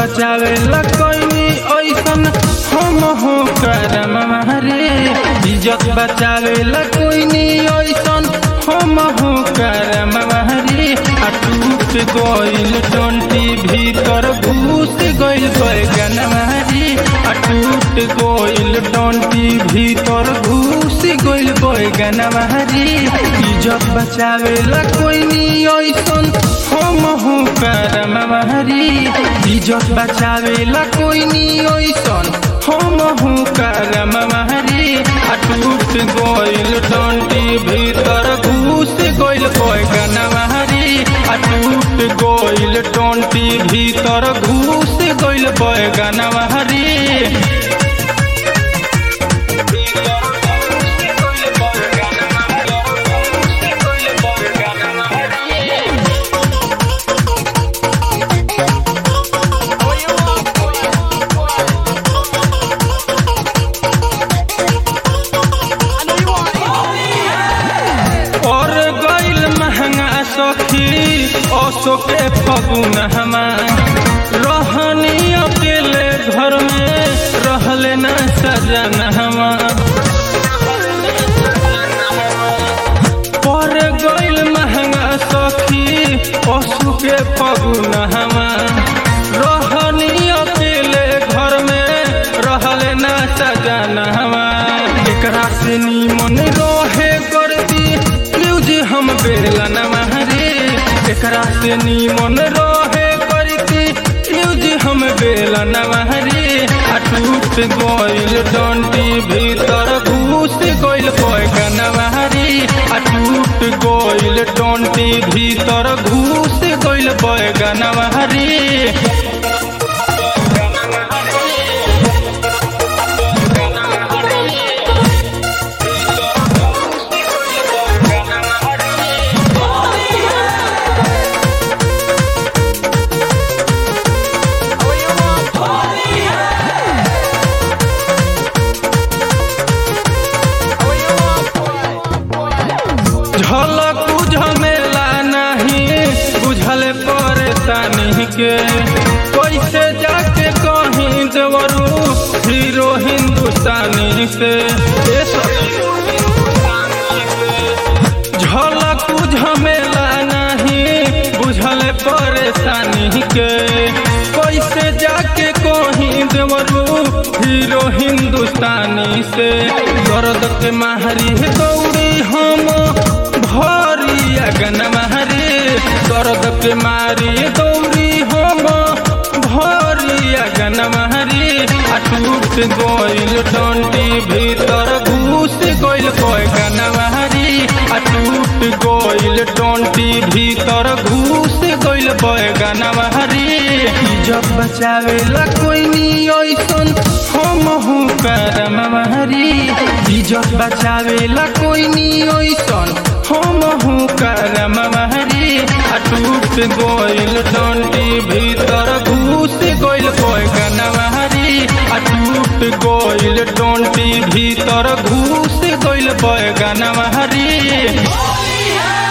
बचावे ला कोई ऐसन हम हो करम रे इज्जत बचावे ला कोई ऐसन हम हो करम रे आ टूट गइल टंटी भीतर घुस गइल बैगन रे आ टूट गइल टंटी भीतर घुस गइल बैगन रे इज्जत बचावे ला कोई ऐसन हम हो करम रे इज्जत बचावे ला कोई ऐसन हम हो करम रे आ टूट गइल टंटी भीतर घुस गइल बैगन रे आ टूट गइल टंटी भीतर घुस गइल बैगन रे और गइल महंगा सखी असो के फगुन हमा रहनी अकेले घर में रहले न सजन हमा पर गइल महंगा सखी असो के फगुन हमा रहनी अकेले घर में रहले न सजन हमा एकरा से नीमन रहे करती न्यूज हम बेलन महरे एकरा से नीमन रहे करती न्यूज हम बेलन महरे आ टूट गइल डंटी भीतर घुस गइल बैगन महरे आ टूट गइल डंटी भीतर घुस गइल बैगन महरे झलक झमेला नहीं बुझल परेशानी के कैसे जाके कहीं देवरू हीरो हिंदुस्तानी से ए सखी। झलक झमेला नहीं बुझल परेशानी के कैसे जाके कहीं देवरू हीरो हिंदुस्तानी से दर्द के माहरी दौड़ी हम भरी अगन मारे दर्द के मारी दौड़ी हम भरी अगन मारे आ टूट गइल डंटी भीतर घुस गइल बैगन मारी आ टूट गइल डंटी भीतर घुस गइल बैगन मारी इज्जत बचावे ला कोई ऐसन हम हो करम मारी इज्जत बचावे ला कोई ऐसन हम हो करम मारी आ टूट गइल डंटी भीतर घुस गइल बैगन मारी आ टूट गइल डंटी भीतर घुस गइल बैगन मारी